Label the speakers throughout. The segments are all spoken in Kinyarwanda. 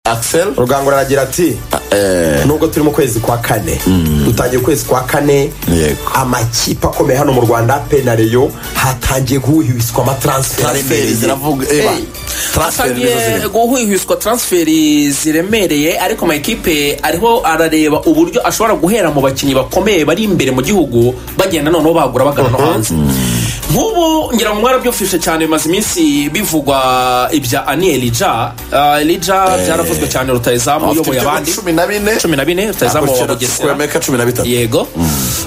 Speaker 1: akiseri
Speaker 2: rugangura aragira ati nubwo turi mu kwezi kwa kane dutangiye ukwezi kwa kane
Speaker 1: Yego.
Speaker 2: amakipe akomeye hano mu rwanda penareyo hatangiye guhuhiswa amataransiferi
Speaker 1: transferi ziravuga eba transferi nizo
Speaker 3: asangiye
Speaker 1: zirimo
Speaker 3: guhwihwiswa transferi ziremereye ariko amakipe ariho arareba uburyo ashobora guhera mu bakinnyi bakomeye bari imbere mu gihugu bagenda noneho bagura bagana no hanze nk'ubu ngira ngo mwarabyumvise cyane bimaze iminsi bivugwa ibya ani elija Ah, elija byaravuzwe cyane rutayizamu
Speaker 1: afite
Speaker 3: uyoboye
Speaker 1: ibitego
Speaker 3: abandi
Speaker 1: cumi na bine
Speaker 3: cumi na bine rutayizamu wa bugesera
Speaker 1: kwemeka cumi na bitatu
Speaker 3: yego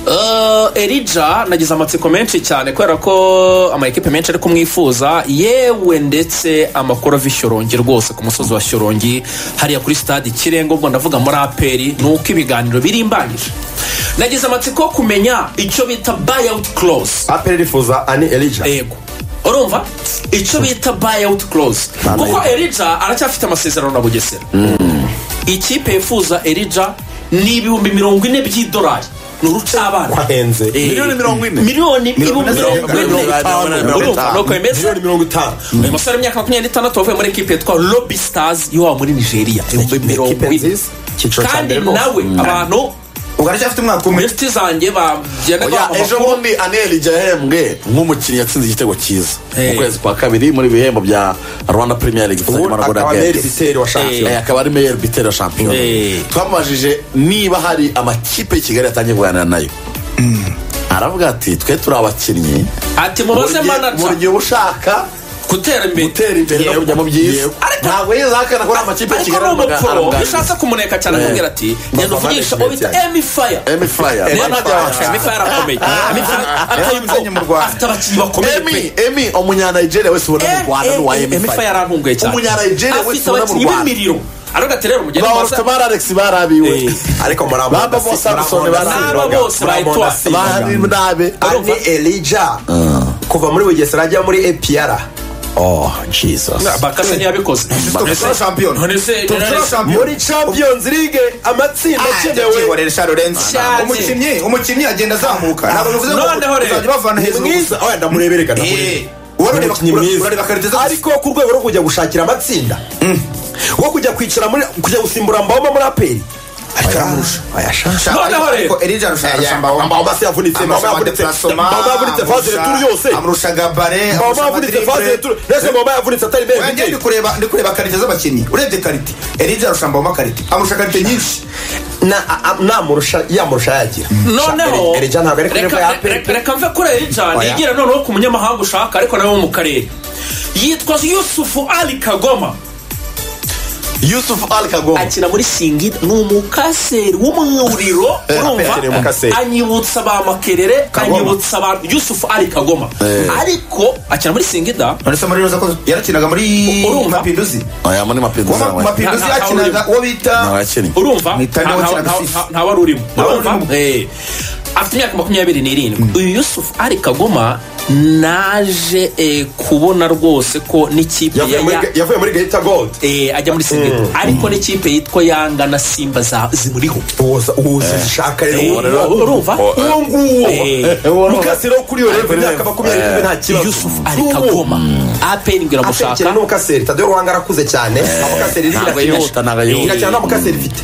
Speaker 3: Eh, elija nagize amatsiko menshi cyane kubera ko amakipe menshi ari kumwifuza yewe ndetse amakuru ava i shyorongi rwose ku musozi wa shyorongi hariya kuri stade ikirenga ubwo ndavuga muri aperi ni uko ibiganiro birimbanyije nagize amatsiko yo kumenya icyo bita bayawuti close
Speaker 2: aperi rifuza ani elija
Speaker 3: yego urumva icyo bita bayawuti close
Speaker 2: Ntabwo
Speaker 3: kuko
Speaker 2: yego.
Speaker 3: elija aracyafite amasezerano na bugesera ikipe yifuza elija ni ibihumbi mirongo ine by'idolari ni urucabana
Speaker 2: ko ahenze
Speaker 3: Eh,
Speaker 1: Miliyoni mirongo ine?
Speaker 3: miliyoni ibihumbi
Speaker 1: mirongo
Speaker 3: mirongo
Speaker 1: ine,
Speaker 3: ine
Speaker 1: mirongo ine, mirongo
Speaker 3: urumva
Speaker 1: itanu.
Speaker 3: nuko bimeze
Speaker 2: miliyoni mirongo itanu
Speaker 3: uyu musore w'imyaka makumyabiri n'itandatu wavuye muri ekipe yitwa lobby stars y'iwabo muri nigeria ibihumbi mirongo
Speaker 2: ekipe
Speaker 3: ine
Speaker 2: nziza icyiciro cya
Speaker 3: kandi
Speaker 2: mbere rwose
Speaker 3: nawe abantu
Speaker 4: ugaracyafite umwaka umwe
Speaker 3: inshuti zanjye bagenda
Speaker 1: Oya, ejo bundi aneli yahembwe nk'umukinnyi yatsinze igitego cyiza mu
Speaker 3: Eh.
Speaker 1: kwezi kwa kabiri muri ibihembo bya rwanda premier league
Speaker 2: ubu
Speaker 1: gufatanywa na Golden
Speaker 2: akaba
Speaker 1: Gate.
Speaker 2: meri biteri wa
Speaker 1: Eh,
Speaker 2: shampiyona
Speaker 1: akaba ari meyer bitera shampiyona
Speaker 3: Eh.
Speaker 1: twamubajije niba hari amakipe y'i kigali yatangiye kuganira nayo aravuga ati twe turi abakinnyi
Speaker 3: ati
Speaker 1: Mu
Speaker 3: mubaze
Speaker 1: gihe- mu
Speaker 3: manaja
Speaker 1: gihe uba ushaka
Speaker 3: gutera imbere
Speaker 1: gutera imbere no
Speaker 2: Yego.
Speaker 1: kujya mu byiza
Speaker 2: Yego.
Speaker 3: Ariko-
Speaker 1: ntabwo yizahakana ko ari amakipe y'i
Speaker 3: ariko
Speaker 1: kigali
Speaker 3: ni umupfuro iyo
Speaker 1: aramuganiriza.
Speaker 3: ushatse kumuneka cyane akubwira ati genda uvugisha uwo bita emi faya
Speaker 1: Emi Fire.
Speaker 3: Emi
Speaker 1: Bana
Speaker 3: Fire,
Speaker 1: bya-
Speaker 3: Emi Fire arakomeye Emi Fire
Speaker 4: Yaramuzanye mu Rwanda.
Speaker 3: afite abakinnyi bakomeye pe
Speaker 1: emi emi umunyanayigeriya wese ubona mu rwanda ni uwa emi
Speaker 3: emi faya
Speaker 1: Fire.
Speaker 3: yarantunguye cyane
Speaker 1: Umunyanayigeriya wese
Speaker 3: afite
Speaker 1: ubona mu
Speaker 3: abakinnyi
Speaker 1: Rwanda.
Speaker 3: b'imiriro aravuga ati rero mugende
Speaker 1: ba
Speaker 3: mubaze
Speaker 1: orute ba alex barabiwe
Speaker 3: Eh.
Speaker 2: ariko murabona
Speaker 1: Baba bose Samson barabiwe.
Speaker 3: N'aba bose bayitwa.
Speaker 1: bari nabe
Speaker 2: ani elija kuva muri bugesera ajya muri epiyara
Speaker 1: oh jesus
Speaker 3: bakase ntiyabikoze
Speaker 4: tubisoro shampiyona
Speaker 3: None se-
Speaker 4: tubisoro shampiyona
Speaker 2: muri champions league amatsinda akenewe
Speaker 4: akenewe
Speaker 3: Shazi.
Speaker 4: umukinnyi umukinnyi agenda azamuka ntabwo bivuze ngo
Speaker 3: Noneho rero.
Speaker 4: uzajya ubavana
Speaker 2: ni
Speaker 4: hejuru gusa.
Speaker 2: mwiza oya ndamurebere gana
Speaker 4: Eh,
Speaker 2: Ni
Speaker 4: urareba-
Speaker 2: umukinnyi mwiza
Speaker 4: urareba karite ze gusa.
Speaker 2: ariko ku rwego rwo kujya gushakira amatsinda wo kujya kwicara muri kujya gusimbura mbawoma muri aperi
Speaker 4: ariko aramurusha
Speaker 2: ayashaka
Speaker 3: Noneho rero.
Speaker 4: ariko Elijah arusha arusha Mbawoma.
Speaker 2: mbawoma se yavunitse mbawoma
Speaker 4: Amurusha
Speaker 2: yavunitse
Speaker 4: Plasoma,
Speaker 2: mbawoma yavunitse faze
Speaker 4: amurusha-
Speaker 2: returu yose
Speaker 4: amurusha gabare
Speaker 2: mbawoma yavunitse faze returu mbese mbawoma yavunitse atari mbere
Speaker 4: Wanjye ndi
Speaker 2: viteri
Speaker 4: kureba ndi kureba karite z'abakinnyi urebye karite Elijah arusha mbawoma karite amurusha karite nyinshi
Speaker 2: Na- a- a- namurusha yamurusha yagira
Speaker 3: noneho
Speaker 2: erija ntabwo ari kuri
Speaker 3: reka-
Speaker 2: level ya aperi
Speaker 3: reka- reka mve kuri erija
Speaker 4: Oya.
Speaker 3: nigire noneho ku munyamahanga ushaka ariko nawe wo mu karere yitwa yusufu ali kagoma
Speaker 1: yusuf al kagoma
Speaker 3: akina muri singida ni umukaseri w'umwuriro
Speaker 2: akeneye umukaseri.
Speaker 3: urumva anyibutsa ba makerere
Speaker 4: Kagoma.
Speaker 3: anyibutsa ba yusufu ali kagoma
Speaker 1: Eh.
Speaker 3: ariko akina muri singida
Speaker 4: none se muri roza ko yarakinaga muri
Speaker 3: Urumva?
Speaker 4: mapinduzi
Speaker 1: aya muri
Speaker 4: Uwo
Speaker 1: mapinduzi
Speaker 4: mu mapinduzi
Speaker 3: Nta- nta-
Speaker 4: yakinaga uwo
Speaker 1: ntabwo
Speaker 4: bita
Speaker 1: yakinnye
Speaker 3: urumva
Speaker 4: Ni Tyler
Speaker 3: nta-
Speaker 4: Hawkins
Speaker 3: nta-
Speaker 4: na Sisi.
Speaker 3: nta- nta wari urimo
Speaker 4: Nta wari
Speaker 3: urumva
Speaker 4: urimo.
Speaker 3: Eh. afite imyaka makumyabiri n'irindwi uyu yusufu ari kagoma naje eh, kubona rwose ko n'ikipe ya
Speaker 2: yavuye muri
Speaker 3: ya-
Speaker 2: yavuye muri gahita gold
Speaker 3: eh, ajya muri singida ariko n'ikipe yitwa yanga na simba za- zimuriho
Speaker 2: uza uza zishaka
Speaker 3: Eh,
Speaker 2: rero ubona
Speaker 3: urumva
Speaker 2: uwo
Speaker 3: Eh.
Speaker 2: nguwo mukasi rero kuri iyo level
Speaker 1: Eh.
Speaker 2: imyaka makumyabiri n'imwe nta kibazo
Speaker 3: yusufu ari
Speaker 2: N'ubu.
Speaker 3: kagoma apeni ngo
Speaker 2: atekera
Speaker 3: iramushaka
Speaker 2: n'umukaseri tadeyo ruhanga arakuze cyane amukaseri rizina
Speaker 1: ntabwo yihuta ntabwo
Speaker 2: kira cyane
Speaker 1: yihuta
Speaker 2: amukaseri mfite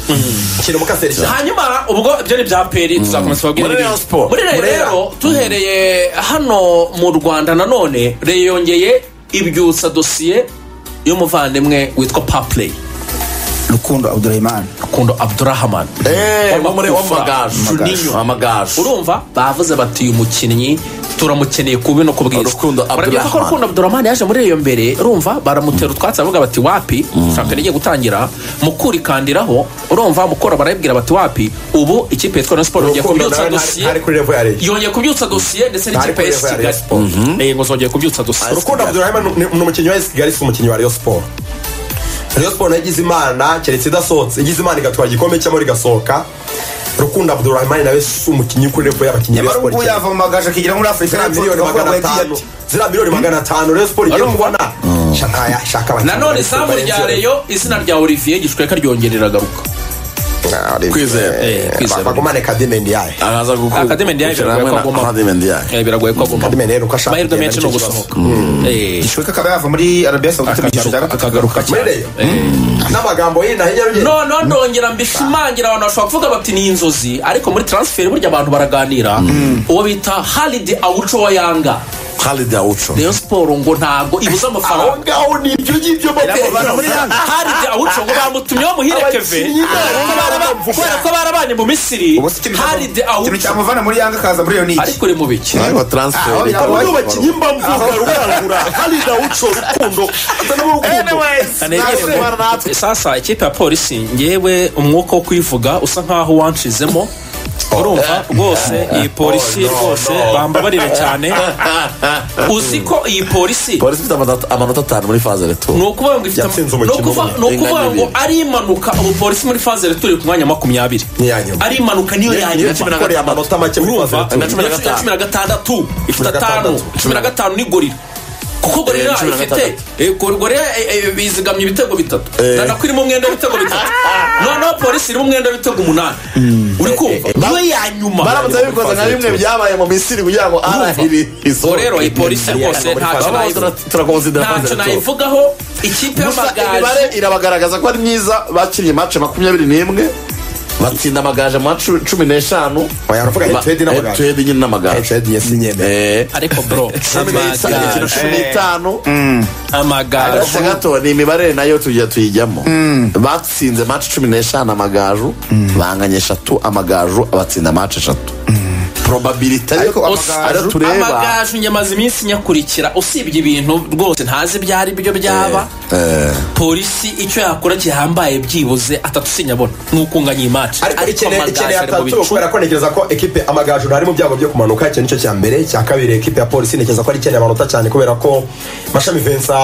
Speaker 2: kira umukaseri cyane
Speaker 3: hanyuma ubwo ibyo ni bya peri tuzakomeza kubabwira
Speaker 1: Muri
Speaker 3: ibindi.
Speaker 1: Rayon Sport.
Speaker 3: muri Rayon
Speaker 2: Muri Rayon.
Speaker 3: rero duhereye hano mu rwanda nanone reyo yongeye ibyutsa dosiye y'umuvandimwe witwa papureyi
Speaker 4: rukundo abdurahimani
Speaker 3: rukundo abdurahman
Speaker 1: eee wo muri wo mu bagaju
Speaker 3: Juninho.
Speaker 1: amagaju
Speaker 3: urumva bavuze bati uyu mukinnyi turamukeneye ku bino ku bwiza
Speaker 1: Rukundo
Speaker 3: Urabyibuka ko
Speaker 1: Abdurahman.
Speaker 3: rukundo abdurahman yaje muri iyo mbere urumva baramutera utwatsi aravuga bati wapi shampiyona igiye gutangira mukurikandiraho urumva mukora barayibwira bati wapi ubu ikipe yitwa na siporo yongeye
Speaker 2: urukundo
Speaker 3: kubyutsa
Speaker 2: nawe
Speaker 3: dosiye
Speaker 2: ntari kuri level ya leta
Speaker 3: yongeye kubyutsa dosiye ndetse
Speaker 2: Ntari
Speaker 3: n'ikipe ya esi
Speaker 2: kureba Rayon
Speaker 3: kigali yego zongeye kubyutsa dosiye
Speaker 2: urukundo abdurahima ni ni umukinnyi wa esi kigali si umukinnyi wa rayo siporo rayo siporo nayo igize imana keretse idasohotse igize imana igatwara igikombe cyangwa igasohoka rukundo abdurahimani nawe si umukinnyi kuri level y'abakinnyi ba
Speaker 4: nyamara
Speaker 2: siporo
Speaker 4: ubwo
Speaker 2: cyane
Speaker 4: yava mu magaje akigira muri
Speaker 2: ziriya
Speaker 4: afurika y'Epfo,
Speaker 2: miliyoni
Speaker 4: tukavuga
Speaker 2: magana
Speaker 4: ngo yagiye
Speaker 2: atanu
Speaker 4: ati
Speaker 2: ziriya miliyoni magana atanu rayo siporo igiye
Speaker 3: Urumva?
Speaker 2: kubona shaka shaka abakinnyi
Speaker 3: nanone
Speaker 2: ba Rayon Sport
Speaker 3: izamu rya
Speaker 2: barenze-
Speaker 3: reyo izina rya olivier gishweka ryongerera agaruka
Speaker 1: Kwizera.
Speaker 3: Eh, kwizera.
Speaker 2: bagumane kadime ndiyaye
Speaker 1: araza gukura
Speaker 3: Academy Ndiaye
Speaker 1: gukira hamwe
Speaker 3: biragoye ko
Speaker 1: na
Speaker 3: aguma.
Speaker 1: Academy Ndiaye.
Speaker 3: Eh, biragoye ko aguma
Speaker 2: kadime rero uko ashaka
Speaker 3: amahirwe
Speaker 2: kugenda
Speaker 3: menshi ni
Speaker 2: nicyo
Speaker 3: ugusohoka Eh,
Speaker 4: gishoboka akaba yava muri arabiya sawudite mu gihe cya
Speaker 3: akagaruka
Speaker 4: gatatu
Speaker 3: akagaruka
Speaker 2: muri
Speaker 3: cyane
Speaker 2: reyo n'amagambo y'inahinya rugenda
Speaker 3: noneho ndongera mbishimangira abantu bashobora kuvuga bati ni inzozi ariko muri taransiferi burya abantu baraganira uwo bita haridi awuco wa yanga
Speaker 1: Khalid Aucho
Speaker 3: rayon siporo ngo ntabwo ibuze
Speaker 2: aho
Speaker 3: amafaranga
Speaker 2: ngaho ni ibyo ngibyo
Speaker 3: Iramuvana muri
Speaker 2: mbere
Speaker 3: Yanga. haridi awuco ngo bamutumyeho muhire keve
Speaker 2: Abakinnyi babo baramvuga.
Speaker 3: kubera ko barabanye mu misiri
Speaker 4: ubu se ikintu cyamu-
Speaker 3: haridi
Speaker 4: ikintu
Speaker 3: awuco
Speaker 4: cyamuvana muri yanga akaza muri iyo niki
Speaker 3: ariko uri mu biki
Speaker 1: ariko transfer
Speaker 4: Ah, oya,
Speaker 1: ikaba-
Speaker 4: oya.
Speaker 2: ubu bakinnyi mbamvuga rurangura Khalid Aucho rukundo asa n'urukundo
Speaker 3: Kanegere ngo- sasa ikipe ya polisi ngewe umwuka wo kwivuga usa nkaho wanshizemo urumva rwose iyi polisi
Speaker 2: Oh, no,
Speaker 3: rwose
Speaker 2: no.
Speaker 3: bambabarire cyane uzi ko iyi polisi
Speaker 1: polisi ifite amanota- amanota atanu muri faze reto
Speaker 3: ni ukuvuga ngo ifite
Speaker 2: Yatsinze
Speaker 3: ni
Speaker 2: umukino
Speaker 3: ukuvuga-
Speaker 2: umwe.
Speaker 3: ni ukuvuga
Speaker 1: Ingana
Speaker 3: ngo
Speaker 1: n'ibiri.
Speaker 3: ari impanuka ubu polisi muri faze returi ku mwanya wa makumyabiri
Speaker 2: Ni iya nyuma.
Speaker 3: ari impanuka niyo ya
Speaker 1: niyo cumi na
Speaker 3: nyuma
Speaker 1: gatanu.
Speaker 2: ukoreye amanota make muri
Speaker 3: urumva
Speaker 2: faze
Speaker 1: na cumi na gatanu.
Speaker 3: cumi na gatandatu ifite
Speaker 2: na
Speaker 3: atanu
Speaker 2: gatandatu.
Speaker 3: cumi na gatanu ni gorira kuko gorira
Speaker 1: Eh, cumi na
Speaker 3: ifite
Speaker 1: gatandatu.
Speaker 3: eh, gor- gorira eh, eh, bizigamye ibitego bitatu na nako irimo umwenda w'ibitego bitatu noneho polisi irimo umwenda w'ibitego umunani uri kumva niyo ya nyuma
Speaker 1: baramutse bikoze nka bimwe byabaye mu misiri kugira ngo arahiri
Speaker 3: Ubwo rero iyi polisi rwose ntacyo nayivuga ntacyo
Speaker 1: turakomeza
Speaker 3: nayivugaho ikipe
Speaker 1: gusa imibare
Speaker 3: y'amagaju
Speaker 1: irabagaragaza ko ari myiza bakiriye mace makumyabiri n'imwe batsinda amagaju mu macu- cumi n'eshanu
Speaker 2: Oya, uravuga
Speaker 1: Ba-
Speaker 2: Etwedi n'amagaju.
Speaker 1: Etwedi nyine n'amagaju
Speaker 2: Etwedi yasinyeme.
Speaker 1: Eh,
Speaker 3: ariko bro
Speaker 1: cumi n'isa-
Speaker 3: amagaju
Speaker 1: imikino cumi n'itanu
Speaker 3: amagaju
Speaker 1: gato gato ni imibare nayo tujya tuyijyamo batsinze maci cumi n'eshanu amagaju banganya eshatu amagaju abatsinda maci eshatu probabilite
Speaker 4: Ariko
Speaker 1: ariyo
Speaker 4: amagaju-
Speaker 1: ariyo tureba
Speaker 3: amagaju nyamaze iminsi nyakurikira usibye ibintu rwose ntazi ibyo ari byo byaba
Speaker 1: Eh,
Speaker 3: polisi icyo yakora gihambaye byibuze atatu sinyabona n'ukunganya iyi maci
Speaker 2: ariko ikeneye ikeneye
Speaker 3: ari mu
Speaker 2: atatu
Speaker 3: bicu
Speaker 2: kubera ko ntekereza ko ekipe amagaju ntari mu byago byo kumanuka icyo nicyo cya mbere icya kabiri ekipe ya polisi ntekereza ko ari ikeneye amanota cyane kubera ko mashami vensa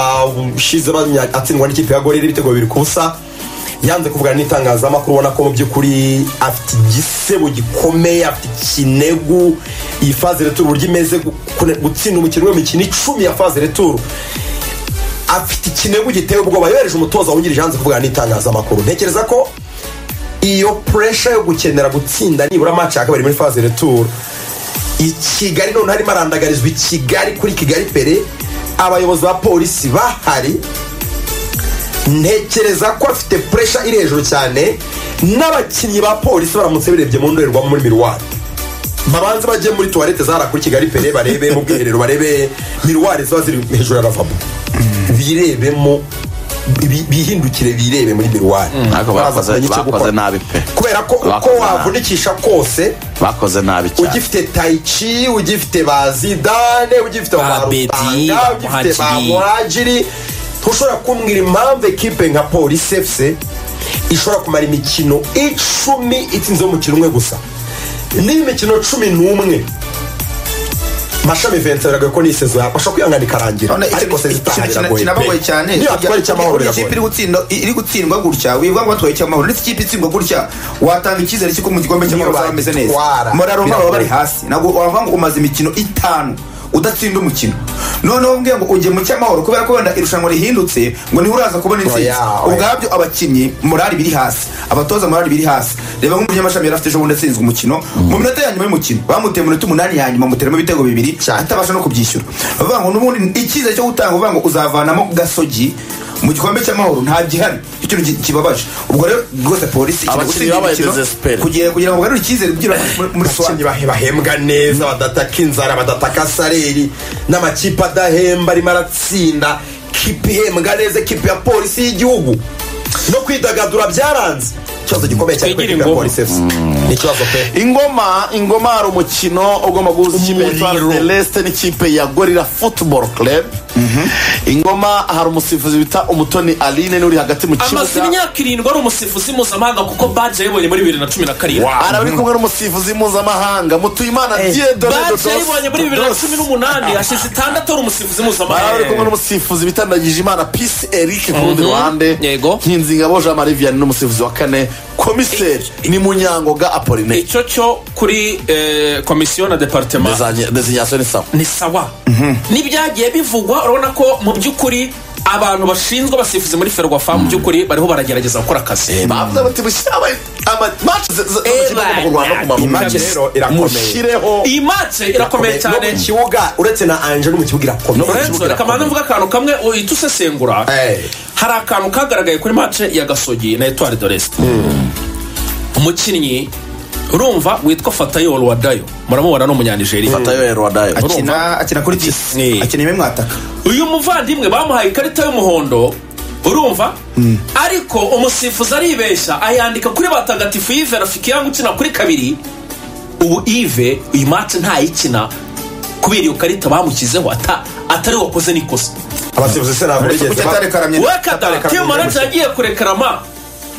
Speaker 2: ushize banya- atsindwa n'ikipe ya gorira ibitego bibiri ku busa yanze kuvugana n'itangazamakuru ubona ko mu by'ukuri afite igisebo gikomeye afite ikinegu iyi faze returu uburyo imeze gu- kune- gutsinda umukino w'imikino icumi ya faze returu afite ikinegu giteye ubwoba yohereje umutoza wungirije yanze kuvugana n'itangazamakuru ntekereza ko iyo puresha yo gukenera gutsinda nibura match ya kabiri muri faze retour i kigali noneho harimo arandagarizwa i kigali kuri kigali pere abayobozi ba polisi bahari ntekereza ko afite puresha iri hejuru cyane n'abakinnyi ba polisi baramutse birebye mu ndorerwamo muri miruwari babanze bajye muri tuwarete zahara kuri kigali pere barebe mu bwiherero barebe miruwari ziba ziri hejuru ya ravabo birebemo bi- bihindukire birebe muri miruwari
Speaker 1: ariko bakoze- bakoze nabi pe
Speaker 2: kubera ko uko
Speaker 1: Bakoze nabi.
Speaker 2: wavunikisha kose
Speaker 1: bakoze nabi cyane
Speaker 2: ugifite tayici ugifite ba zidane ugifite
Speaker 3: Ba
Speaker 2: ba
Speaker 3: Bedi,
Speaker 2: rutanga ugifite ba
Speaker 3: Muhajiri.
Speaker 2: muhajiri ntushobora kumbwira impamvu ekipe nka polisi efuse ishobora kumara imikino icumi itsinzeho umukino umwe gusa niba imikino cumi n'umwe mashami vensa biragoye ko n'isezo yabasha kwihangana ikarangira
Speaker 4: none iki-
Speaker 2: ariko
Speaker 4: iki-
Speaker 2: sezitaha
Speaker 4: kina-
Speaker 2: kiragoye
Speaker 4: kinabagoye cyane
Speaker 2: niyo twari icy'amahoro
Speaker 4: Uriya ikipe iri
Speaker 2: biragoye
Speaker 4: gutsinda- iri gutsindwa gutya wivuga ngo batwaye icyamahoro ndetse ikipe itsindwa gutya watanga icyizere cy'uko mu gikombe cy'amahoro
Speaker 2: Niyo
Speaker 4: bazaba bameze neza
Speaker 2: bayitwara.
Speaker 4: moraro baba bari
Speaker 2: Biragoye.
Speaker 4: hasi ntabwo wavuga ngo umaze imikino itanu udatsinda umukino noneho mbwiye ngo ujye mu cyamahoro kubera ko wenda irushanwa rihindutse ngo niho uraza kubona intsinzi
Speaker 2: Oya, oya.
Speaker 4: ubwabyo abakinnyi morari biri hasi abatoza morari biri hasi reba nk'umunyamashami yari afite ejo bundi atsinzwe umukino mu minota ya nyuma y'umukino bamuteye mu minota umunani ya nyuma amuteramo ibitego bibiri atabasha no kubyishyura bavuga ngo n'ubundi icyizere cyo gutanga bavuga ngo uzavanamo gasogi mu gikombe cy'amahoro nta gihari Icyo kintu ki- kibabaje ubwo rero rwose polisi ikeneye
Speaker 1: Abakinnyi
Speaker 4: gutsinda
Speaker 1: babaye
Speaker 4: imikino
Speaker 1: desespere.
Speaker 4: kugira kugira ngo bagarure icyizere kugira muri- muri
Speaker 2: abakinnyi
Speaker 4: sowa
Speaker 2: bahe- bahembwa neza badataka inzara badataka sareri n'amakipe adahemba arimo aratsinda kipe ihembwa neza kipe ya polisi y'igihugu no kwidagadura byaranze ikibazo gikomeye cyane kuri kipe
Speaker 3: Twigire
Speaker 2: ya
Speaker 3: ingoma.
Speaker 2: polisi efuse ni ikibazo pe
Speaker 1: ingoma ingoma hari umukino ugomba guhuza ikipe ya Etoile
Speaker 3: Umuriro.
Speaker 1: de Leste n'ikipe ya gorira football club ingoma hari umusifuzi bita umutoni aline n'uri hagati mu
Speaker 3: amaze
Speaker 1: kibuga
Speaker 3: imyaka irindwi ari umusifuzi mpuzamahanga kuko baje yayibonye muri bibiri na cumi na karindwi
Speaker 1: araba ari kumwe n'umusifuzi mpuzamahanga mutuyimana diedone
Speaker 3: baje yayibonye muri bibiri na
Speaker 1: dodos
Speaker 3: cumi n'umunani hashize itandatu ari umusifuzi
Speaker 1: baraba ari kumwe
Speaker 3: mpuzamahanga
Speaker 1: n'umusifuzi bita ndagijimana peace eric ku rundi
Speaker 3: Mhm.
Speaker 1: ruhande
Speaker 3: Yego.
Speaker 1: nkinzingabo jean marie vianney n'umusifuzi wa kane komiseri ni munyangoga appolinaire
Speaker 3: icyo cyo kuri eh, komisiyo na deparitema
Speaker 1: designation ni sawa
Speaker 3: ni sawa n'ibyagiye bivugwa urabona ko mu by'ukuri abantu bashinzwe abasifuzi muri ferwafa mu by'ukuri bariho baragerageza gukora akazi
Speaker 1: bavuze bati mushyire amace z'amakipe agomba kurwana ku
Speaker 2: iyi
Speaker 1: maguru
Speaker 2: match rero irakomeye
Speaker 1: mushyireho
Speaker 3: iyi matse irakomeye cyane
Speaker 2: no mu kibuga uretse na anje no mu kibuga irakomeye
Speaker 3: lorenzo reka mbanze mvuga akantu kamwe uhita usesengura
Speaker 2: Eh.
Speaker 3: hari akantu kagaragaye kuri mace ya gasogi na etuwari de resite umukinnyi urumva witwa fatayo ruwadayo muramubona ni umunyanijeriya
Speaker 1: fatayo erwadayo
Speaker 4: akina akina kuri
Speaker 3: Ni.
Speaker 4: disi akina imwe mwataka
Speaker 3: uyu muvandimwe bamuhaye ikarita y'umuhondo urumva ariko umusifuzi aribeshya ayandika kuri batagatifu y'ive rafiki yanga ukina kuri kabiri ubu ive uyu mati ntayikina kubera iyo karita bamushyizeho ata- atari wakoze n'ikosa
Speaker 2: abasifuzi se ntabwo
Speaker 4: kuki
Speaker 2: bigeze
Speaker 4: atarekaramye
Speaker 3: wekatare
Speaker 2: Ataka
Speaker 3: timu
Speaker 2: Kabirima.
Speaker 3: manager yagiye kurekarama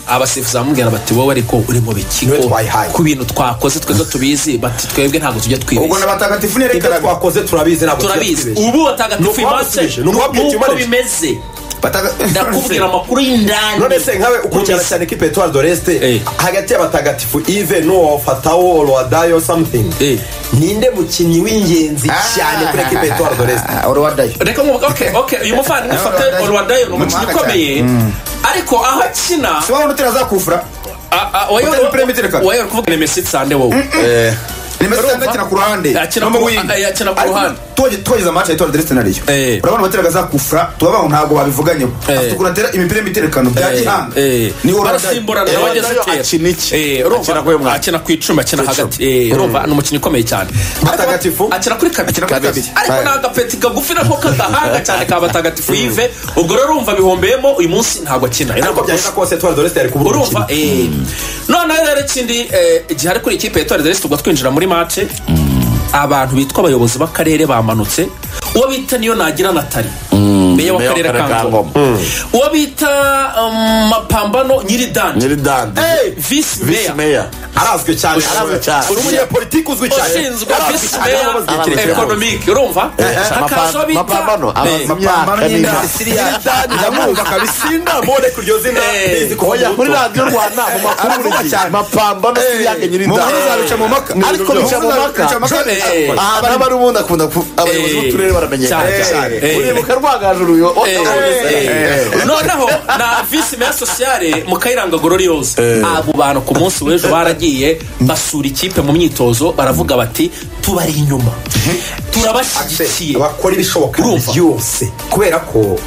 Speaker 3: abasifuzi bamubwira bati wowe ariko uri mu
Speaker 2: Niwe
Speaker 3: bikiko
Speaker 2: twayihaye."
Speaker 3: ku bintu twakoze twebwe tubizi bati twebwe ntabwo tujya
Speaker 4: ubwo
Speaker 3: twibeshya
Speaker 4: n'abatagatifu ni
Speaker 2: ibyo
Speaker 4: erekaraga
Speaker 2: twakoze turabizi ntabwo
Speaker 3: turabizi
Speaker 2: tuzabyibushye.
Speaker 3: ubu batagatifu
Speaker 2: Ni uwabasubije,
Speaker 3: imase
Speaker 2: ni uwabwiye team
Speaker 3: nuko
Speaker 2: manager.
Speaker 3: bimeze ndakubwira amakuru y'indani
Speaker 2: none se nkawe ukurikirana
Speaker 3: Numvise.
Speaker 2: cyane ikipe etoile de
Speaker 3: Eh.
Speaker 2: resite hagati y'abatagatifu ive n'uwo fatawo rwadayo
Speaker 3: Eh.
Speaker 2: something ninde mukinnyi w'ingenzi cyane kuri ekipe etoile de resite
Speaker 4: orowadayo
Speaker 3: reka nkuvuga okay okay uyu muvandimwe
Speaker 4: Nawe
Speaker 3: fata
Speaker 4: Rwadayo.
Speaker 3: olwadayo ni umukinnyi
Speaker 4: Umuhanga cyane.
Speaker 3: ukomeye ariko aho akina
Speaker 4: si wabona utera zakufura
Speaker 3: a- a- wayo-
Speaker 4: Utari perimeter cut.
Speaker 3: wayo uri kuvuga nemesi sande wowe
Speaker 4: nimero cyangwa akina ku ruhande
Speaker 3: Akina
Speaker 4: no
Speaker 3: ku-
Speaker 4: mu wing.
Speaker 3: a- akina ku
Speaker 4: Ariko
Speaker 3: ruhande.
Speaker 4: tuwaje- tuwageze amaci ya tuwari dereste nariyo
Speaker 3: Eh.
Speaker 4: urabona bateraga zakufura tubabaho ntabwo babivuganyeho
Speaker 3: Eh.
Speaker 4: afite ukuntu atera imipira y'imiterekano bya gihanga ni orowadayo
Speaker 3: barasimburana
Speaker 1: Eh,
Speaker 3: bageze
Speaker 1: Rwadayo
Speaker 3: kera.
Speaker 1: akina iki?
Speaker 3: Eh, urumva,
Speaker 1: Akina kuri uyu mwanya?
Speaker 3: akina ku icumi akina hagati Eh, urumva ni umukinnyi ukomeye cyane
Speaker 2: Batagatifu?
Speaker 3: akina kuri kabiri
Speaker 4: Akina kuri kabiri.
Speaker 3: ariko ni agapeti kagufi nako kadahanga cyane ka batagatifu yive ubwo rero urumva bihombeyemo uyu munsi ntabwo akina Ni
Speaker 2: ariko
Speaker 3: nako
Speaker 2: byagenda kose etoile de resite yari kubura
Speaker 3: urumva
Speaker 2: umukino
Speaker 3: eh. noneho rero ikindi eh, igihe ari kuri ikipe ya toredelesi tugwa twinjira muri mace abantu bitwa abayobozi b'akarere bamanutse uwo bita niyo nagira natali meya
Speaker 1: meya
Speaker 3: w'akarere
Speaker 1: w'akarere ka
Speaker 3: ka ngoma
Speaker 1: Ngoma.
Speaker 3: uwo bita um, mapambano nyiridandi
Speaker 1: nyiri dandi
Speaker 3: visi
Speaker 1: visi
Speaker 3: meya
Speaker 1: meya
Speaker 2: arazwi cyane
Speaker 1: Arazwi cyane.
Speaker 2: uri umunyapolitiki uzwi cyane
Speaker 3: ushinzwe
Speaker 2: Arazwi
Speaker 3: visi
Speaker 2: cyane,
Speaker 3: meya
Speaker 2: aramubazwa
Speaker 1: Arazwi
Speaker 2: ikintu
Speaker 1: cyane.
Speaker 2: cyane.
Speaker 3: economic urumva hakaza uwo bita
Speaker 1: mapambano
Speaker 3: Eh,
Speaker 1: abaza
Speaker 4: Mapambano
Speaker 1: imyaka
Speaker 4: y'inda-
Speaker 1: n'imyaka
Speaker 4: Siriya.
Speaker 2: Dani ndamwumva kabisa indamore ku iryo zina
Speaker 3: Eh.
Speaker 2: ndizi ko
Speaker 1: oya muri
Speaker 2: muto.
Speaker 1: radiyo rwanda mu makuru
Speaker 4: Aravuga
Speaker 1: buri gihe
Speaker 4: cyane.
Speaker 1: mapambano siriyake nyiri
Speaker 4: mu nkuru
Speaker 1: dandi
Speaker 4: zabica mu mpaka
Speaker 1: ariko bica mu mpaka
Speaker 3: Eh.
Speaker 1: aha bari bari ubundi akunda ku- abayobozi
Speaker 3: Eh.
Speaker 1: b'uturere baramenyekana
Speaker 3: Cyane,
Speaker 1: cyane
Speaker 3: eh.
Speaker 1: uribuka rwagajuru uyu
Speaker 3: noneho na visi meya sosiyale mukayiranga gororiyose abo bantu ku munsi w'ejo baragiye basura ikipe mu myitozo baravuga bati tubari inyuma turabashyigikiye
Speaker 2: bakora ibishoboka
Speaker 3: Urumva?
Speaker 2: byose kubera ko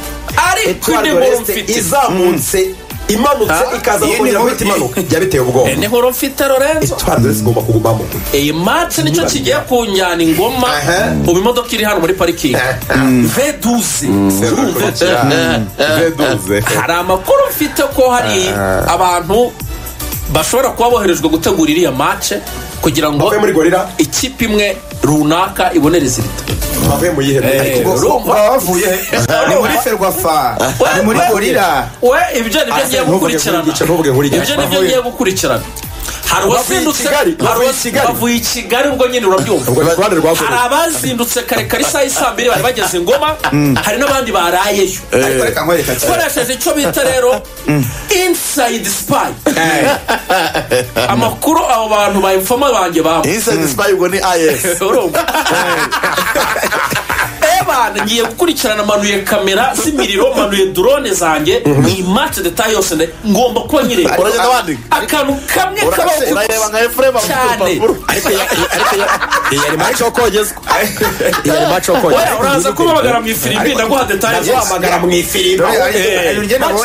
Speaker 3: ariko
Speaker 2: etoile de
Speaker 3: intego
Speaker 2: resite
Speaker 3: mfite
Speaker 2: izamutse imanutse
Speaker 3: Ah,
Speaker 2: ikaza
Speaker 4: iyi
Speaker 2: gukorera
Speaker 4: niyo
Speaker 2: muri
Speaker 4: miti.
Speaker 2: imanuka byabiteye ubwoba
Speaker 3: intego mfite lorenzo
Speaker 2: etoile de resite igomba kugumamo
Speaker 3: iyi matsi nicyo kigiye kunjyana ingoma
Speaker 2: Aha.
Speaker 3: ubu imodoka iri hano muri parikingi veduze urumva
Speaker 2: veduze
Speaker 3: hari amakuru mfite ko hari abantu bashobora kuba boherejwe gutegura iriya mace kugira ngo
Speaker 2: bavuye muri gorira
Speaker 3: ikipe imwe runaka ibonere zirita
Speaker 2: bavuye mu yihe
Speaker 3: Eh,
Speaker 2: Ariko
Speaker 3: urumva?
Speaker 4: baba bavuye he? ni muri ferwafa ni muri gorira
Speaker 3: we ibyo nibyo ngiye
Speaker 2: ntuvuge kuri
Speaker 3: gukurikirana
Speaker 2: igice ntuvuge kuri igice
Speaker 3: ibyo nibyo ngiye gukurikirana hari uwazindutse
Speaker 2: Kigali,
Speaker 3: hari
Speaker 2: bavuye i
Speaker 3: uwa-
Speaker 2: Kigali.
Speaker 3: bavuye i kigali ubwo nyine
Speaker 2: ubwo
Speaker 3: urabyumva
Speaker 2: ni ku ruhande rwa
Speaker 3: hari
Speaker 2: gorira
Speaker 3: abazindutse kare kare isaha y'isaa mbiri bari bageze ngoma hari n'abandi barayeyo
Speaker 4: ariko reka nkwereka cyane
Speaker 3: ukoresheje icyo bita rero inside spy amakuru abo bantu ba infoma banjye bampa
Speaker 1: inside spy ubwo ni is
Speaker 3: urumva ebana ngiye gukurikirana manuye kamera z'imiriro manuye drone zange iyi match detail yose nde- ngomba kuba nyireba
Speaker 1: uragenda wandika
Speaker 3: akantu kamwe kabaho ku
Speaker 1: urareba nka efurema
Speaker 3: cyane
Speaker 2: yari maci yo kogezwa yari maci yo
Speaker 3: Oya, uraza kumpamagara mu ifirimbi ndaguha detail zose
Speaker 2: wamagara mu ifirimbo maci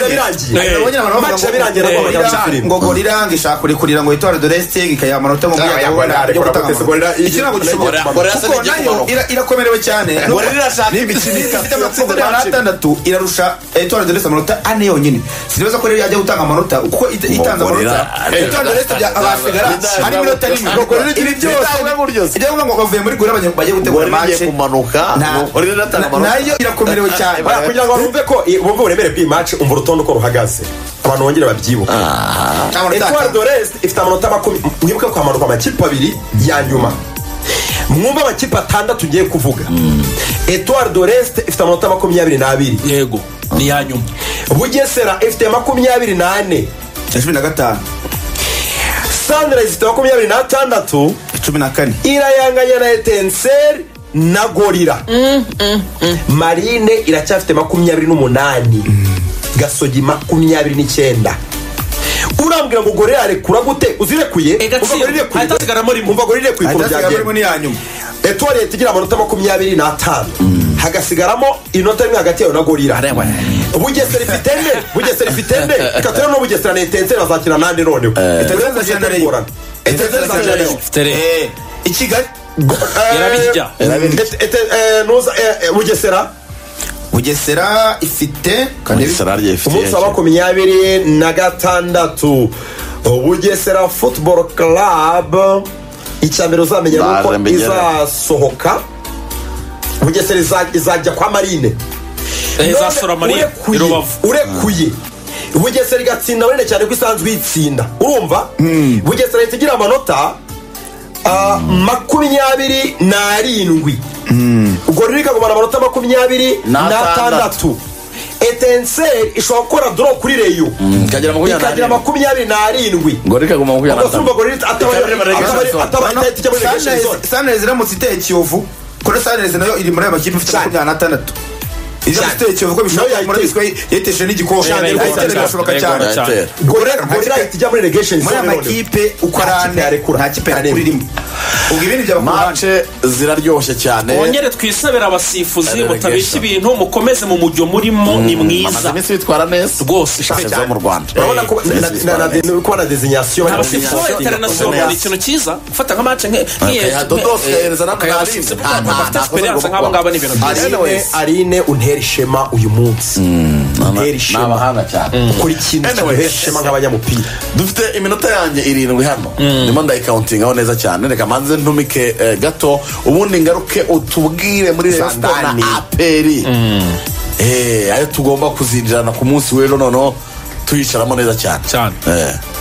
Speaker 2: yabirangiye naguhamagara mu ifirimbo
Speaker 4: ngo gorira ngo ishaka kurikurira ngo itwara doresite ikayiha amanota mu
Speaker 2: Ah, yabona, ariko rapotesi gorira iri-
Speaker 4: ikirango gishobora
Speaker 1: gorira- gorira se
Speaker 4: kuko
Speaker 1: n'igiye
Speaker 4: nayo
Speaker 1: kuroga.
Speaker 4: ira- irakomerewe cyane
Speaker 1: Gorira irashaka
Speaker 4: n'imikino
Speaker 1: itsinda
Speaker 4: ifite amatsinda
Speaker 1: itsinda
Speaker 4: y'amanota atandatu irarusha itwara doresite amanota ane yonyine sinibaza ko rero yajya gutanga amanota kuko ita- itanze
Speaker 1: gorira-
Speaker 4: amanota itwara doresite abasigara
Speaker 1: Bidaye-
Speaker 4: harimo inota rimwe ngo gorira igira byose
Speaker 1: Bidaye buryo se.
Speaker 4: ijya kuvuga ngo bavuye muri gorira abanye- bagiye gutegura
Speaker 1: Gorira igiye
Speaker 4: match.
Speaker 1: kumanuka,
Speaker 4: Na-
Speaker 1: ngo gorira iratanga amanota.
Speaker 4: nayo irakomerewe cyane
Speaker 2: Bara, kugira ngo bumve ko i- bumve uburemere bw'iyi match umva urutonde uko ruhagaze abantu bongere babyibuke
Speaker 4: Amanota
Speaker 2: etoile
Speaker 4: atanu.
Speaker 2: de resite ifite amanota makumi mwibuke ko hamanuka amakipe abiri ya nyuma mwumve amakipe atandatu ugiye kuvuga etoile de resite ifite amanota makumyabiri n'abiri
Speaker 3: yego ni ya nyuma
Speaker 2: bugesera ifite makumyabiri n'ane
Speaker 4: cumi na gatanu
Speaker 2: sunrise ifite makumyabiri n'atandatu
Speaker 4: cumi na kane
Speaker 2: irayanganya na etenseri na gorira marine iracyafite makumyabiri n'umunani gasogi makumyabiri n'icyenda urambwira ngo gorira arekura gute uzirekuye
Speaker 3: Eh, Gatsibo, ahitasigaramo rimwe.
Speaker 2: umva gorira irekuye ukuntu
Speaker 4: ahitasigaramo
Speaker 2: byagenze
Speaker 4: rimwe n'iya nyuma
Speaker 2: etuwarete igira amanota makumyabiri n'atanu hagasigaramo inota rimwe hagati yayo na gorira
Speaker 3: Areba.
Speaker 2: bugesera ifite ende bugesera ifite ende reka turebe no bugesera na etenseri bazakina nande noneho etenseri izakina na Rayon. etenseri izakina na Rayon.
Speaker 3: Tere.
Speaker 4: Eh, i kigali
Speaker 3: Yarabirya.
Speaker 1: Yarabirya.
Speaker 2: Ete- ete- eh, nuza- eh, eh, bugesera
Speaker 4: bugesera ifite
Speaker 1: bugesera
Speaker 2: umunsi wa
Speaker 1: ryefite
Speaker 2: makumyabiri na gatandatu bugesera football club icyambere uzamenya
Speaker 1: Baje
Speaker 2: nuko
Speaker 1: mbegera.
Speaker 2: izasohoka bugesera iza- izajya kwa marine
Speaker 3: Eh,
Speaker 2: None
Speaker 3: izasura Marine,
Speaker 2: urekuye-
Speaker 3: i Rubavu.
Speaker 2: urekuye bugesera igatsinda marine cyane ko isanzwe iyitsinda urumva bugesera ihita igira amanota ah, makumyabiri n'arindwi ubwo rero ikagumana amanota makumyabiri n'atandatu
Speaker 1: N'atandatu.
Speaker 2: etenseri ishobora gukora doro kuri reyo
Speaker 1: ikagira makumyabiri
Speaker 2: ikagira
Speaker 1: n'arindwi
Speaker 2: makumyabiri n'arindwi
Speaker 1: ngo reka guma makumyabiri
Speaker 2: ubwo si urumva
Speaker 1: n'atanu
Speaker 2: ngo
Speaker 1: Ikaba iri
Speaker 2: rero ataba-
Speaker 1: muri
Speaker 2: ataba-
Speaker 1: relegation zone.
Speaker 2: ataba itahita ijya muri relegation zone.
Speaker 4: sanirezi iramutse iteye kiyovu kuri sanirezi nayo iri muri ayo makipe ifite
Speaker 2: Cyane.
Speaker 4: makumyabiri n'atandatu iramutse iteye kiyovu ko
Speaker 2: Nayo
Speaker 4: bishoboka
Speaker 2: yayiteye.
Speaker 4: muri biswe yetesheje n'igikombe
Speaker 3: Cyane,
Speaker 4: ayiteye birashoboka
Speaker 3: yayiteye.
Speaker 4: cyane
Speaker 3: Yayiteye.
Speaker 1: Airtel.
Speaker 2: gorira gorira ihita ijya muri relegation
Speaker 4: muri aya
Speaker 2: zone noneho.
Speaker 4: makipe uko
Speaker 2: Nta
Speaker 4: ari
Speaker 2: kipe
Speaker 4: ane
Speaker 2: yarekura.
Speaker 4: nta kipe yakura irimo ubwo ibindi byaba ku ruhande
Speaker 1: mace ziraryoshye cyane
Speaker 3: wongere twisabira abasifuzi
Speaker 1: Relegation.
Speaker 3: mutabeshya ibintu mukomeze mu mujyo murimo ni
Speaker 1: amaze
Speaker 3: mwiza
Speaker 1: iminsi bitwara neza
Speaker 3: Rwose,
Speaker 1: Shyaka
Speaker 3: cyane.
Speaker 1: zo mu rwanda
Speaker 2: urabona ko
Speaker 1: Eh,
Speaker 2: na- na- na- na- kuba na desinyasiyo
Speaker 3: abasifuzi international ni ikintu cyiza gufata nka match nk- nk'iyo
Speaker 1: Akayadodoka, yaheza n'abantu
Speaker 3: Akayabasifuzi,
Speaker 1: nta- nta-
Speaker 3: bafite
Speaker 1: nta- nta-
Speaker 3: experience nk'abo ngabo ni ibintu byiza
Speaker 2: arine
Speaker 1: Anyways.
Speaker 2: arine untera ishema uyu munsi untera
Speaker 1: ni
Speaker 2: ishema
Speaker 1: abahanga cyane
Speaker 2: ukora ikintu
Speaker 1: Anyways.
Speaker 2: kiduhera ishema nk'abanyamupira
Speaker 1: dufite iminota yanjye irindwi hano ndimo ndayikawuntingaho neza cyane reka manze ntumike eh, gato ubundi ngaruke utubwire muri Rayon Sports na
Speaker 2: Sandani.
Speaker 1: aperi Eh, ayo tugomba kuzinjirana ku munsi w'ejo noneho tuyicaramo neza cyane
Speaker 3: Cyane.
Speaker 1: Eh.